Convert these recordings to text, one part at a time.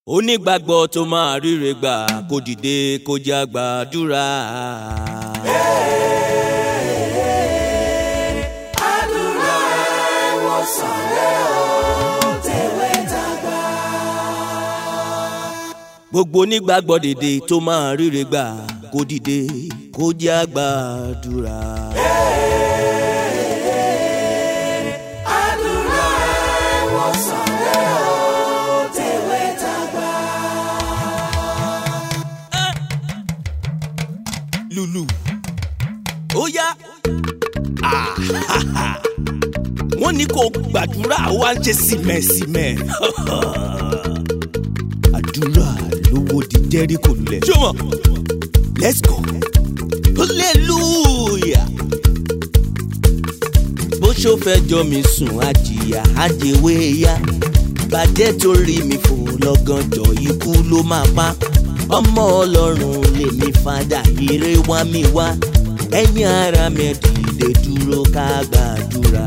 onígbàgbọ́ tó máa ríre gbà kó dìde kó já gbàdúrà. àdúrà ìwòsàn rẹ̀ ó tẹ̀wé dàgbà. gbogbo onígbàgbọ́ dìde tó máa ríre gbà kó dìde kó já gbàdúrà. àdúrà ìwòsàn rẹ̀ ó tẹ̀wé dàgbà. lulu ó yá Ah, wọ́n ní kó gbàdúrà ó wá ń ṣe símẹ̀símẹ̀ àdúrà lówó di jẹ́ríkò lulẹ̀ ṣọ́mọ̀ let's go hallelujah bó ṣó fẹ́ jọ mi sùn àjìyà àjèwé ya bàjẹ́ torí mi fò lọ́gànjọ́ ikú ló máa pa ọmọ ọlọ́run lèmi fadà ire wá mi wá ẹ̀yin ara mi dìde dúró ká gbàdúrà.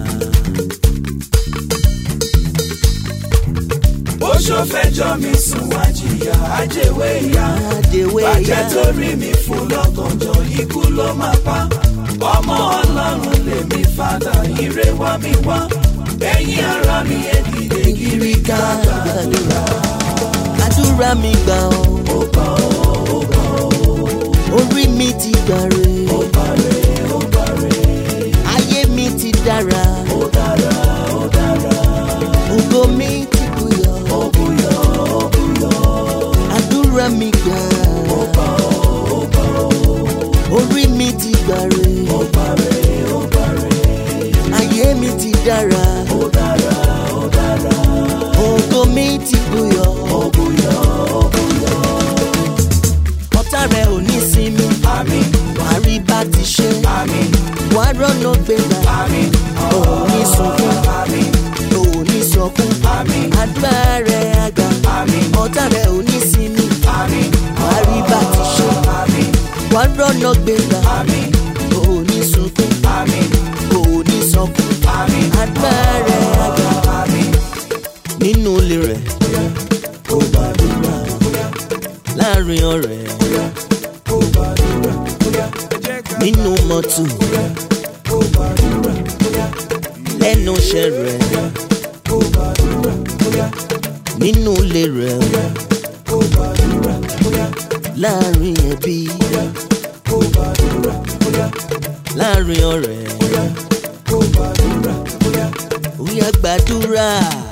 bó ṣó fẹjọ́ mi sùn wá jìyà àjèwé ìyá àjèwé bàjẹ́ ya torí mi fún lọ́gànjọ́ ikú ló máa pa ọmọ ọlọ́run lèmi fàdà ire wá mi wá ẹ̀yin ara mi ẹ dìde kiri ká gbàdúrà. àdúrà mi gbà ọ́ ó gbà ó ó gbà ó orí mi ti gbàre ó bàrẹ̀ ó bàrẹ̀ ayé mi ti dára ó dára ó dára ògo mi ti bùyọ̀ ó bùyọ̀ ó bùyọ̀ àdúrà mi gbà ó gbà ó ó gbà ó orí mi ti gbàre ó bàrẹ̀ ó bàrẹ̀ ayé mi ti dára ó dára ó dára ògo mi ti bùyọ̀ ó bùyọ̀ ó bùyọ̀ ọ̀tá rẹ̀ ò ní sinmi àmín wàá rí bá ti ṣe àmín wàá rọ́nà gbéra àmín òun ní sunkún àmín òun ní sọkún àmín àdúrà rẹ̀ àgbà àmín ọ̀tá rẹ̀ ò ní sinmi àmín wàá rí bá ti ṣe àmín wàá rọ́nà gbéra àmín òun ní sunkún àmín òun ní sọkún àmín àdúrà rẹ̀ àgbà àmín nínú ilé rẹ̀ kó gbàdúrà láàrin ọ̀rẹ́ kó gbàdúrà nínú mọ́tò kó gbàdúrà lẹ́nu iṣẹ́ rẹ̀ kó gbàdúrà nínú ilé rẹ̀ kó gbàdúrà láàrin ẹbí kó gbàdúrà láàrin ọ̀rẹ́ kó gbàdúrà ó yá gbàdúrà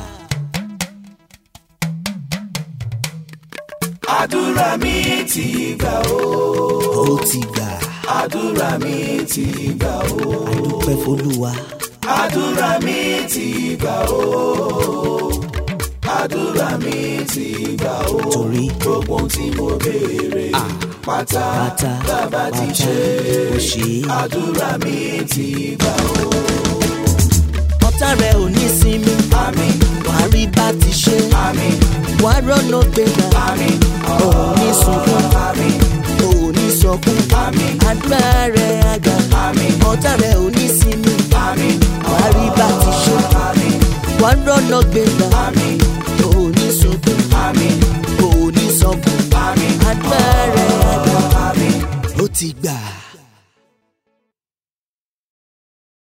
àdúrà mi ti gbà ó ó ti gbà àdúrà mi ti gbà ó àdúpẹ́ fọlúwa àdúrà mi ti gbà ó àdúrà mi ti gbà ó torí gbogbo ohun tí mo béèrè pátá pátá bàbá ti pátá ṣe ó ṣe é. àdúrà mi ti gbà ó ọ̀tá rẹ̀ ò ní sinmi àmín wàá rí bá ti ṣe àmín wàá rọ́nà gbéra àmín òun ní sunkún àmín òun ní sọkún àmín àdúrà rẹ̀ àgbà àmín ọ̀tá rẹ̀ ò ní sinmi àmín wàá rí bá ti ṣe àmín wàá rọ́nà gbéra àmín òun ní sunkún àmín òun ní sọkún àmín àdúrà rẹ̀ àgbà àmín ó ti gbà.